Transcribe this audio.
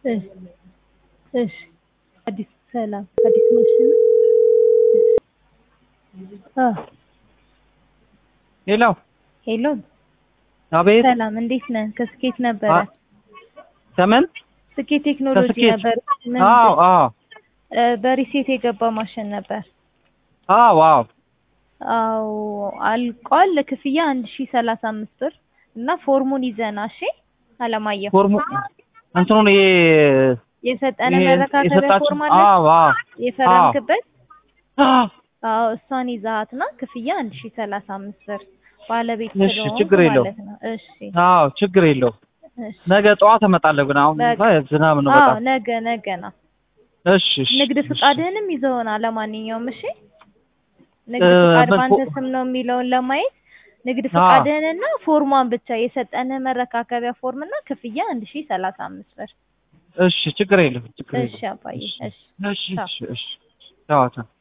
እሺ እሺ አዲስ ሰላም አዲስ ማሽን አ ሄሎ ሄሎ አቤት ሰላም እንዴት ነህ? ከስኬት ነበረ አ- ከምን ስኬት ቴክኖሎጂ ከስኬት? ነበር። ምን አዎ አዎ እ፣ በሪሴት የገባ ማሽን ነበር። አዎ አዎ አዎ አልቋል። ክፍያ አንድ ሺ ሰላሳ አምስት ብር እና ፎርሙን ይዘና እሺ አለማየሁ ፎርሙ እንትኑን ይሄ የሰጠነ ይሄ መረካከቢያ የሰጣችሁ ፎርም አለ አዎ አዎ የፈረምክበት አዎ አዎ እሷን ይዛሃትና ክፍያ አንድ ሺ ሰላሳ አምስት ብር ባለቤት እሺ፣ ስለሆንክ ችግር የለውም። ማለት ነው። እሺ አዎ ችግር የለው እሺ ነገ ጠዋት እመጣለሁ ግን አሁን በቃ። ዝናብ ነው አዎ በጣም ነገ ነገ ነው። እሺ እሺ ንግድ እሺ። ፍቃድህንም ይዘውና ለማንኛውም እሺ ንግድ እ፣ ፍቃድ ምን ባንተ ፎ- ስም ነው የሚለውን ለማየት ንግድ አዎ። ፍቃድህንና ፎርሟን ብቻ የሰጠንህ መረካከቢያ ፎርምና ክፍያ አንድ ሺ ሰላሳ አምስት ብር እሺ ችግር የለም ችግር እሺ የለም አባዬ እሺ እሺ ቻው። እሺ እሺ ቻው ቻው